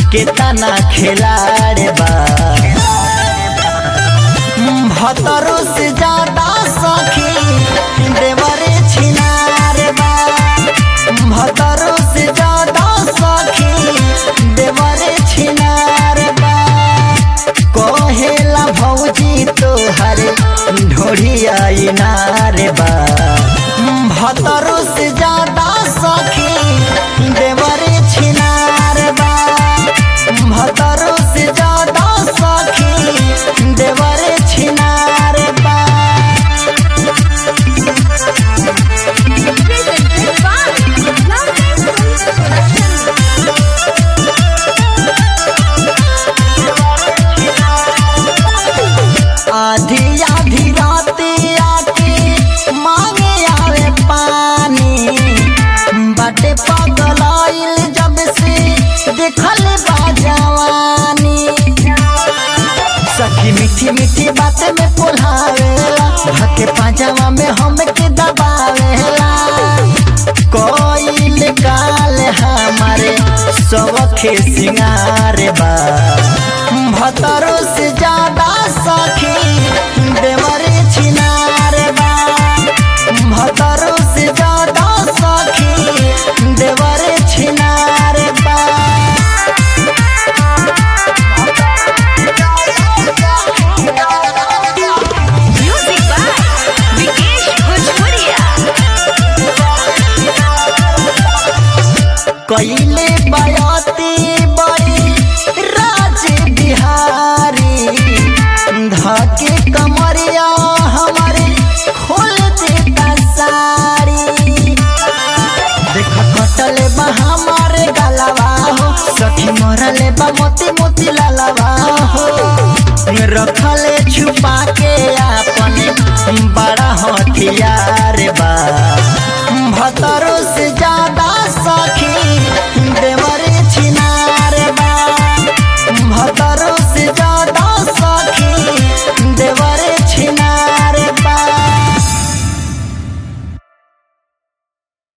केतना खिलाड़ बा भतरो से ज्यादा सखी देवरे छिनार बा भतरो से ज्यादा सखी देवरे छिनार बा कहेला भौजी तोहर ढोढ़िया इनार बा भतरो से ज्यादा सखी देवरे छिनार बा भतरो से ज्यादा सखी देवरे छिनार बा Presented by Lovely Production. आधी आधी राती आके मांगे आवे पानी बाटे पगलाइल जब से देखल बा जवानी सखी मीठी मीठी बात में पोल्हावेला धके पाजामा में हमके दबावेला कोइल काल हमारे सबखे सिंगार बा भतरो से ज्यादा सखी देवरे छिनार बा भतरो से ज्यादा सखी देवरे छिनार बा Music by Vikesh Bhojpuria. कैले बयाती बड़ी राज बिहारी धके कमरिया हमारे खोल देता साड़ी देख कटले बा हमारे गलवा हो सखी मरले बा मोती मोती लालवा हो रखले छुपा के अपने बड़ा